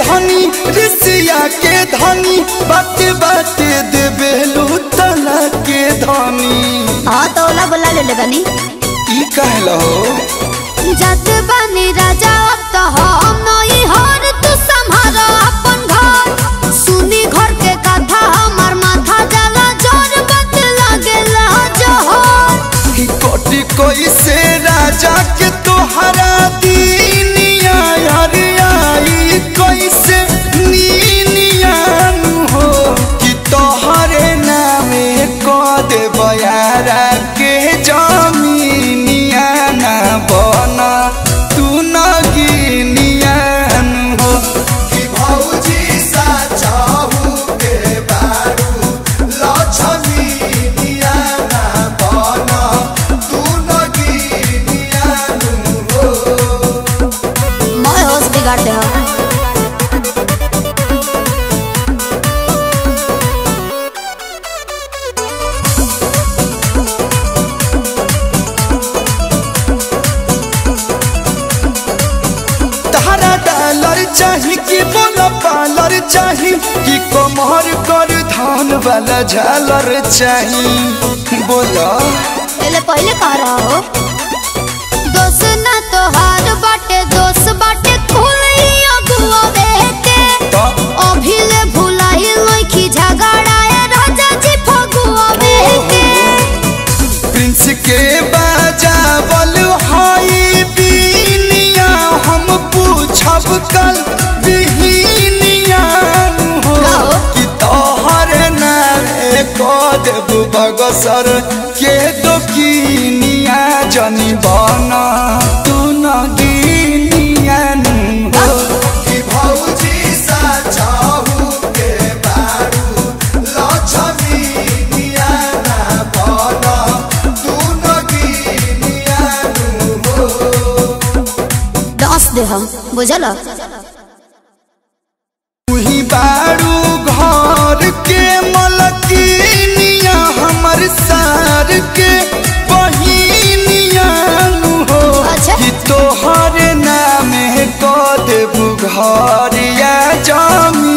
धनी ऋषिया के धनी बाटे बाटे देबेलू तना के धनी हाँ तो ओला बोला ले ले बनी ई कहलो जत बनी राजा अब तो हम नई हर तू संभारो अपन घर सुनी घर के कथा हमर माथा जला जोर बत लागेला जोहर कि कोटि कोई से राजा के तोहरा दीनिया यार आई कोई से नीनिया हो कि तोहरे नामे को दे बयारा के जमीनिया ना बना तू न गिनिया हो कि भौजी सा चाहू के बारू लक्ष्मीनिया ना बना तू न गिनिया हो मैं होश बिगाड़ दे हम तारा डॉलर चाही कि बोला पालर चाही कि कमर कर धान वाला झालर चाही बोला पहले पहले कह रहा हो दोस्त ना तोहार बाटे दोस्त बाटे खुली अगुआ बेटे तो अभिले भुलाई लइखी झगड़ाए राजा जी फगुआ बेटे प्रिंस के बाजावल हाई बीनिया हम पूछब कल बिहिनिया हो गाओ। कि तोहर नारे को देब बगसर के दोकिनिया जनी बना तू न गिनिया हो कि भौजी सा चाहू के बारू लक्ष्मीनिया ना बना तू न गिनिया हो दस दे हम बुझल तुही बारू घर के मलकिनिया हमर सार के बहिनिया हो अच्छा। कि तोहर नाम को देबू घर या जमीन